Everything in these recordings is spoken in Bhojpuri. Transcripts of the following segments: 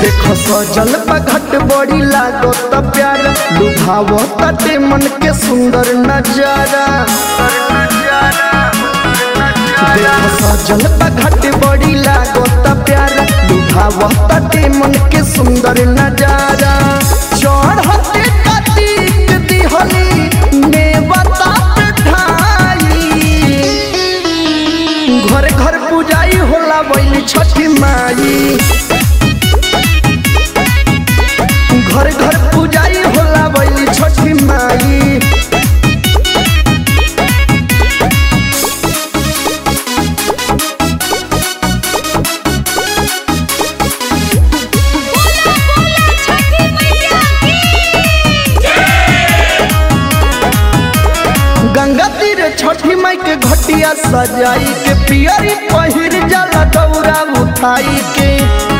देखो सजल घट बड़ी लागो त प्यार लुभावो तटे मन के सुंदर नजारा देखो सजल घट बड़ी लागो त प्यार लुभावो तटे मन के सुंदर नजारा चढ़ते कतीक दिहली नेवता ढाई घर घर पूजाई होला बैली छठी माई घर घर पूजाई होला बैली छठी माई बोला बोला छठी मैया की गंगा तीर छठी माई के घटिया सजाई के पियरी पहिर जाला दौरा उठाई के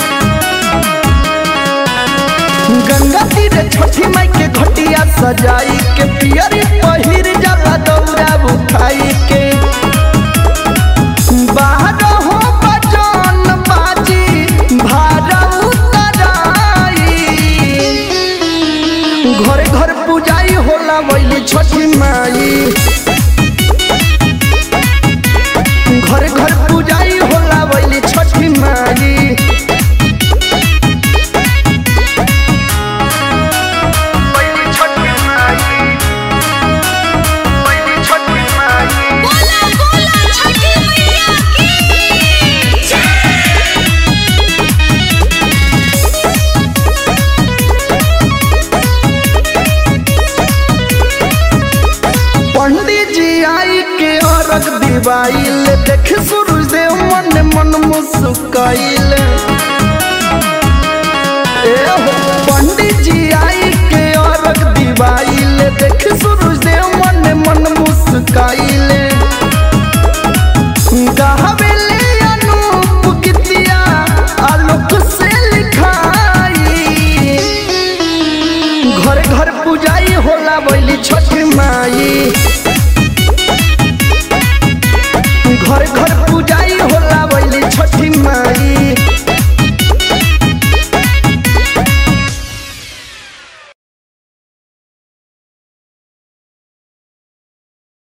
गंगा तीर छठी माई के घटिया सजाई के पियरी पहिर जाला दौरा उठाई के बाहर हो बजान बाजी भारा उतराई घरे घर पूजाई होला बैली छठी माई घर घर पूजाई होला बैली छठी माई बैली छठी माई बैली छठी माई बोला बोला छठी मैया की पंडित जी आई के अरग दिवाइल देख सूरज देव मन मन मुस्काइल ए हो पंडित जी आई के अरग दिवाइल देख सूरज देव मन मन मुस्काइल